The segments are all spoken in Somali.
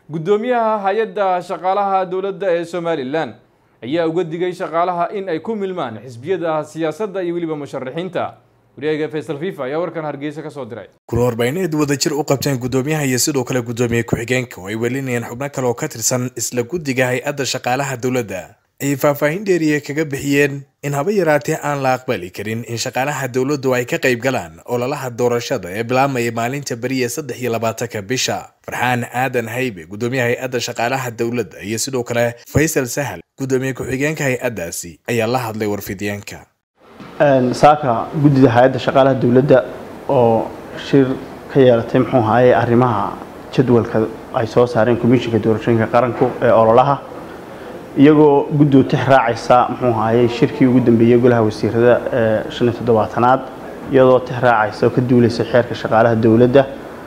guddoomiyaha hay-adda shaqaalaha dowladda ee somalilan ayaa uga digay shaqaalaha in ay ku milmaan xisbiyada siyaasadda iyo weliba musharaxiinta wareega faysal fifa ayaa warkan hargeysa ka soo diray kuna warbaahineed wadajir u qabteen guddoomiyaha iyo sidoo kale guddoomiye ku-xigeenka oo ay welinayeen xubno kale oo ka tirsan isla guddiga hay-adda shaqaalaha dowladda ayay faahfaahin dheeriya kaga bixiyeen in haba yaraatee aan la aqbali karin in shaqaalaha dowladdu ay ka qayb galaan ololaha doorashada ee bilaabmaya maalinta beriya saddex iyo labaatanka bisha farxaan aadan haybe guddoomiyaha hay-adda shaqaalaha dowladda iyo sidoo kale faysal sahal guddoomiye ku-xigeenka hay-addaasi ayaa la hadlay warfidyaenka saaka guddida hay-adda shaqaalaha dowladda oo shir ka yeelatay muxuu ahaye arrimaha jadwalka ay soo saareen komishinka doorashooyinka qaranku ee ololaha iyagoo guddoo tix raacaysa muxuu ahaye shirkii ugu dambeeyey golaha wasiirada ee shan iyo toddobaatanaad iyadoo tix raacaysa oo ka duulaysa xeerka shaqaalaha dowladda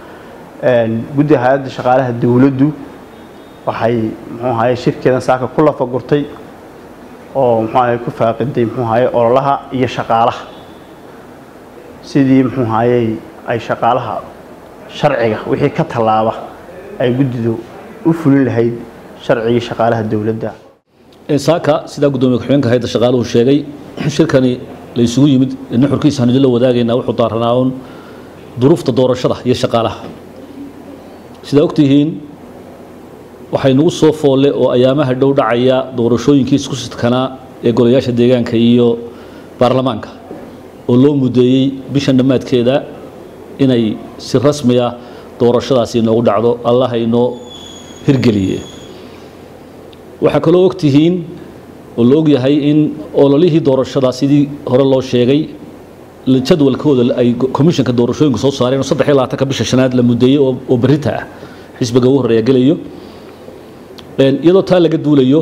guddida hay-adda shaqaalaha dowladdu waxay muxuu ahaye shirkeedan saaka ku lafagurtay oo muxuu ahaye ku faaqiday muxuu ahaye ololaha iyo shaqaalaha sidii muxuu ahaye ay shaqaalaha sharciga wixii ka tallaaba ay guddidu u fulin lahayd sharcigii shaqaalaha dowladda saaka sidaa guddoomiye ku-xigeenka hayadda shaqaaluhu sheegay shirkani la isugu yimid nuxurkiisa hanu la wadaagaynaa wuxuu daaranaa uun duruufta doorashada iyo shaqaalaha sidaa ogtihiin waxay nagu soo foolle oo ayaamaha dhow dhacaya doorashooyinkii isku sidkanaa ee golayaasha deegaanka iyo baarlamaanka oo loo mudeeyey bishan dhammaadkeeda inay si rasmiya doorashadaasi inoogu dhacdo allah inoo hirgeliye waxaa kaloo ogtihiin oo la ogyahay in ololihii doorashada sidii hore loo sheegay jadwalkooda ay komishanka doorashooyinku soo saareen oo saddex iyo labaatanka bisha shanaad la mudeeyey oo berita ah xisbiga ugu horreeya gelayo iyadoo taa laga duulayo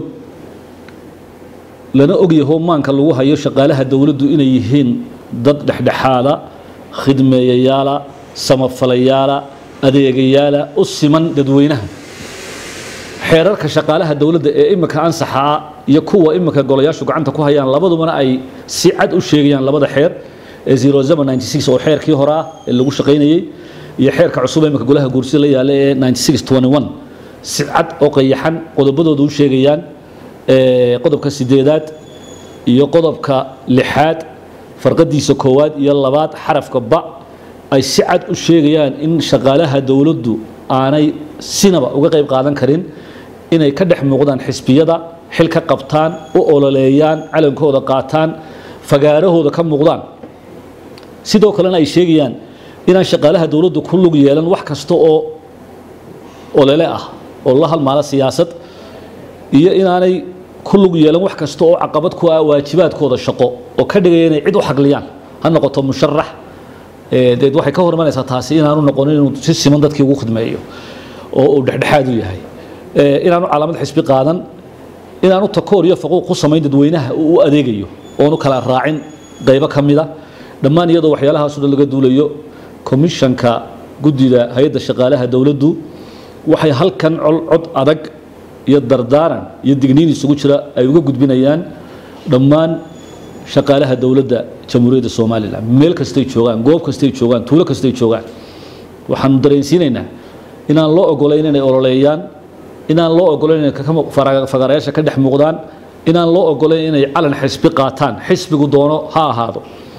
lana ogyaho maanka lagu hayo shaqaalaha dowladdu inay yihiin dad dhexdhexaada khidmeeyayaala samafalayaala adeegayaala u siman dadweynaha xeerarka shaqaalaha dowladda ee imika ansaxaa iyo kuwa imika golayaashu gacanta ku hayaan labadubana ay si cad u sheegayaan labada xeer ee zero seven ninety six oo xeerkii horaa ee lagu shaqaynayey iyo xeerka cusub ee imika golaha guursida la yaala ee ninety six twenty one si cad oo qayaxan qodobadooda u sheegayaan qodobka sideedaad iyo qodobka lixaad farqadiisa koowaad iyo labaad xarafka ba ay si cad u sheegayaan in shaqaalaha dowladdu aanay sinaba uga qayb qaadan karin inay ka dhex muuqdaan xisbiyada xil ka qabtaan u ololeeyaan calankooda qaataan fagaarahooda ka muuqdaan sidoo kalena ay sheegayaan inaan shaqaalaha dowladdu ku lug yeelan wax kasta oo olole ah oo la halmaala siyaasad iyo inaanay ku lug yeelan wax kasta oo caqabad ku ah waajibaadkooda shaqo oo ka dhigaya inay cid u xagliyaan ha noqoto musharax deed waxay ka hor imanaysaa taasi inaanu noqonin inuu si siman dadkii ugu khidmeeyo oo uu dhexdhexaad u yahay inaanu calaamad xisbi qaadan inaanu takoor iyo faquuq ku samayn dadweynaha uu u adeegayo oonu kala raacin qaybo ka mida dhammaan iyadoo waxyaalahaasoo dhan laga duulayo komishanka guddida hay-adda shaqaalaha dowladdu waxay halkan cod adag iyo dardaaran iyo digniin isugu jira ay uga gudbinayaan dhammaan shaqaalaha dowladda jamhuuriyadda somalilan meel kastay joogaan goob kastay joogaan tuulo kastay joogaan waxaanu dareensiinaynaa inaan loo ogolayn inay ololeeyaan inaan loo ogolayn inay fagaarayaasha ka dhex muuqdaan inaan loo ogolayn inay calan xisbi qaataan xisbigu doono ha ahaado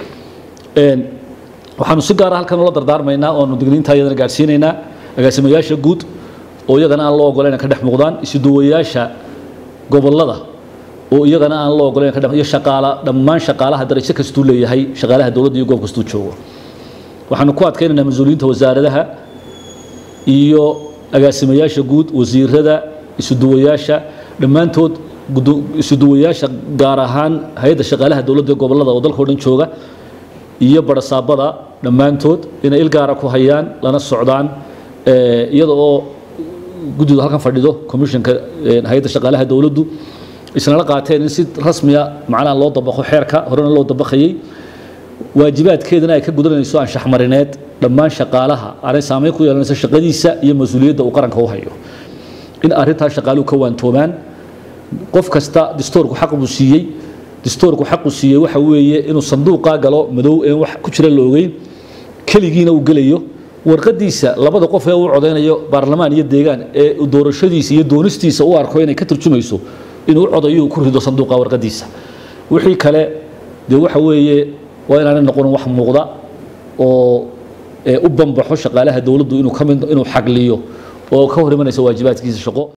waxaanu si gaara halkan ula dardaarmaynaa oonu digniinta iyadana gaadhsiinaynaa agaasimayaasha guud oo iyagana aan loo ogolayn ka dhex muuqdaan isuduwayaasha gobolada oo iyagana aan loo ogolayn ka dhex iyo shaqaala dhammaan shaqaalaha darajo kastuu leeyahay shaqaalaha dowladda iyo goob kastuu joogo waxaanu ku adkaynaynaa mas-uuliyiinta wasaaradaha iyo agaasimayaasha guud wasiirada isuduwayaasha dhammaantood isuduwayaasha gaar ahaan hay-adda shaqaalaha dowladda ee gobolada oo dalka o dhan jooga iyo barasaabada dhammaantood inay il gaara ku hayaan lana socdaan iyada oo guddidu halkan fadhido commissionka hay-adda shaqaalaha dowladdu isnala qaateen in si rasmiya macnaha loo dabaqo xeerka horena loo dabaqayey waajibaadkeedana ay ka gudanayso anshaxmarineed dhammaan shaqaalaha aanay saameyn ku yeelanayso shaqadiisa iyo mas-uuliyadda uu qaranka u hayo in arrintaa shaqaaluhu ka waantoobaan qof kasta distoorku xaq buu siiyey distoorku xaqu siiyey waxa weeye inuu sanduuqaa galo madow een wax ku jira la ogeyn keligiina uu gelayo warqadiisa labada qof ee uu codaynayo baarlamaan iyo deegaan ee doorashadiisa iyo doonistiisa u arko inay ka turjumayso inuu codayo ku rido sanduuqa warqadiisa wixii kale dee waxa weeye waa inaanay noqon wax muuqda oo u banbaxo shaqaalaha dowladdu inuu ka mid inuu xagliyo oo ka hor imanaysa waajibaadkiisa shaqo